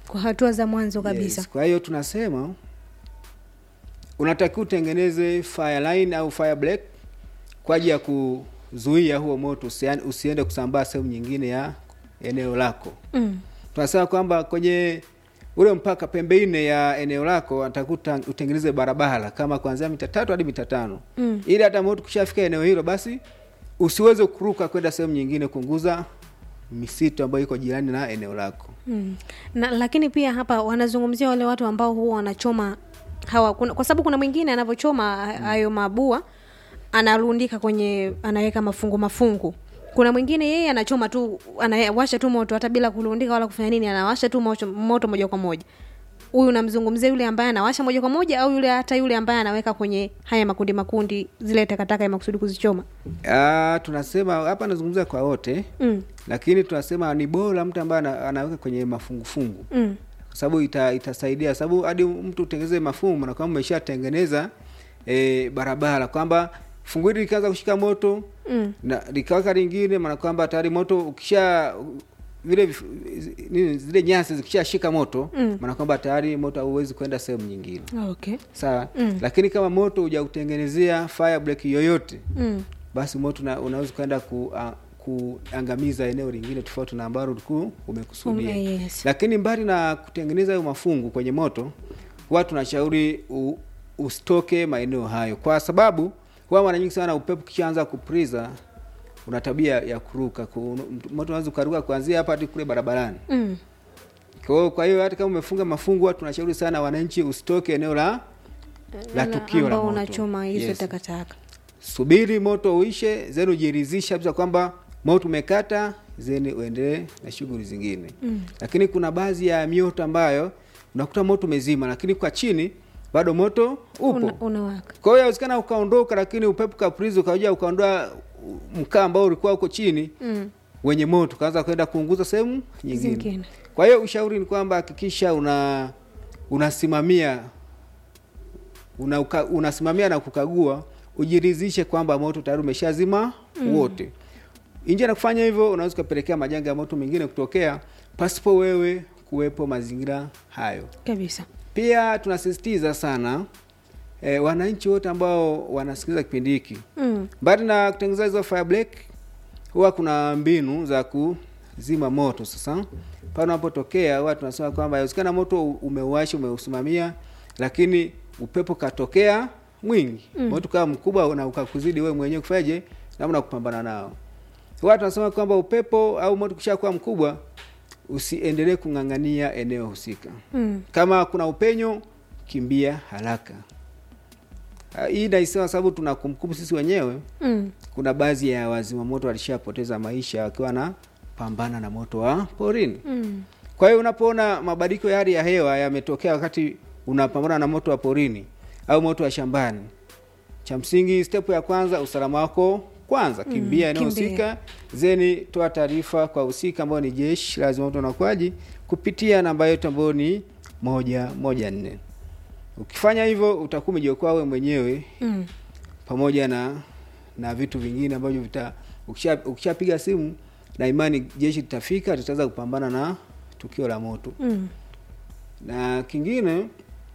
kwa hatua za mwanzo kabisa Yes. Kwa hiyo tunasema unatakiwa utengeneze fire line au fire break kwa ajili ya kuzuia huo moto usia- usiende kusambaa sehemu nyingine ya eneo lako. mm. Tunasema kwamba kwenye ule mpaka pembe nne ya eneo lako atakuta utengeneze barabara kama kuanzia mita tatu hadi mita tano Mm. ili hata moto kushafika eneo hilo basi usiweze kuruka kwenda sehemu nyingine kuunguza misitu ambayo iko jirani na eneo lako. Mm. Na, lakini pia hapa wanazungumzia wale watu ambao huwa wanachoma hawa kuna, kwa sababu kuna mwingine anavyochoma ha- hayo mabua analundika kwenye anaweka mafungu mafungu kuna mwingine yeye anachoma tu anawasha tu moto hata bila kulundika wala kufanya nini anawasha tu moto, moto moja kwa moja huyu unamzungumzia yule ambaye anawasha moja kwa moja au yule hata yule ambaye anaweka kwenye haya makundi makundi zile takataka ya makusudi kuzichoma Ah, tunasema hapa nazungumzia kwa wote mm. lakini tunasema ni bora mtu ambaye ana- anaweka kwenye mafungufungu Mm. kwa sababu ita, itasaidia sababu hadi mtu utengeneze mafungu na kwamba umeshatengeneza e, barabara kwamba fungu hili likianza kushika moto Mm. na likawaka lingine maana kwamba tayari moto ukisha vile vif- nini zile nyasi zikishashika moto Mm. maana kwamba tayari moto hauwezi kwenda sehemu nyingine okay sawa Mm. lakini kama moto hujautengenezea fire break yoyote mm. basi moto una, unaweza kwenda ku, a, kuangamiza eneo lingine tofauti na ambalo ulikuwa umekusudia Um, yes. lakini mbali na kutengeneza hayo mafungu kwenye moto huwa tunashauri u- usitoke maeneo hayo kwa sababu huwa mara nyingi sana upepo kishaanza kupriza una tabia ya kuruka ku, moto unaweza ukaruka kuanzia hapa hadi kule barabarani Mm. kwa hiyo kwa hiyo hata kama umefunga mafungu huwa tunashauri sana wananchi usitoke eneo la la tukio la ambao moto unachoma hizo Yes. takataka subiri moto uishe zeni ujiridhisha kabisa kwamba moto umekata zeni uendelee na shughuli zingine Mm. lakini kuna baadhi ya mioto ambayo unakuta moto umezima lakini kwa chini bado moto upo Una, unawaka kwa hiyo inawezekana ukaondoka lakini upepo kaprizi ukaja ukaondoa mkaa ambao ulikuwa uko chini mm. wenye moto ukaanza kwenda kuunguza sehemu nyingine Zingine. kwa hiyo ushauri ni kwamba hakikisha una unasimamia una, uka, unasimamia na kukagua ujiridhishe kwamba moto tayari umeshazima mm. wote nje na kufanya hivyo unaweza ukapelekea majanga ya moto mengine kutokea pasipo wewe kuwepo mazingira hayo kabisa pia tunasisitiza sana e, wananchi wote ambao wanasikiliza kipindi hiki mm. mbali na kutengeneza hizo fire break huwa kuna mbinu za kuzima moto sasa pale unapotokea huwa tunasema kwamba inawezekana moto umeuashi umeusimamia lakini upepo katokea mwingi mm. moto kawa mkubwa na ukakuzidi wewe mwenyewe kufanyaje namna ya kupambana nao huwa tunasema kwamba upepo au moto kishakuwa mkubwa usiendelee kung'ang'ania eneo husika Mm. kama kuna upenyo kimbia haraka Ah, hii naisema sababu tuna kumbukumbu sisi wenyewe Mm. kuna baadhi ya wazima moto walishapoteza maisha wakiwa na pambana na moto wa porini Mm. kwa hiyo unapoona mabadiliko ya hali ya hewa yametokea wakati unapambana na moto wa porini au moto wa shambani cha msingi step ya kwanza usalama wako kwanza kimbia eneo kimbia. husika zeni toa taarifa kwa husika ambayo ni jeshi la zimamoto na uokoaji kupitia namba yetu ambayo ni moja moja nne ukifanya hivyo utakuwa umejiokoa wewe mwenyewe Mm. pamoja na na vitu vingine ambavyo vita ukisha- ukishapiga simu na imani jeshi litafika litaweza kupambana na tukio la moto Mm. na kingine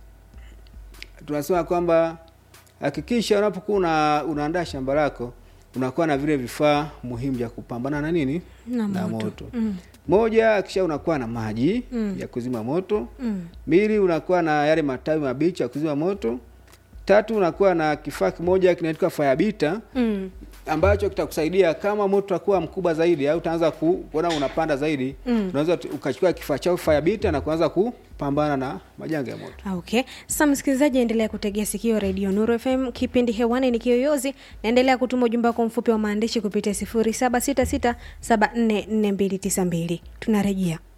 tunasema kwamba hakikisha unapokuwa una, unaandaa shamba lako unakuwa na vile vifaa muhimu vya kupambana na nini Na na moto. moto Mm. moja kisha unakuwa na maji Mm. ya kuzima moto Mm. mbili unakuwa na yale matawi mabichi ya kuzima moto tatu unakuwa na kifaa kimoja kinaitwa fayabita Mm. ambacho kitakusaidia kama moto utakuwa mkubwa zaidi au utaanza ku- kuona unapanda zaidi Mm. unaweza tu- ukachukua kifaa chako fayabita na kuanza kupambana na majanga ya moto okay sasa msikilizaji endelea kutegea sikio redio nuru fm kipindi hewani ni kiyoyozi naendelea kutuma ujumbe wako mfupi wa maandishi kupitia 0766744292 tunarejea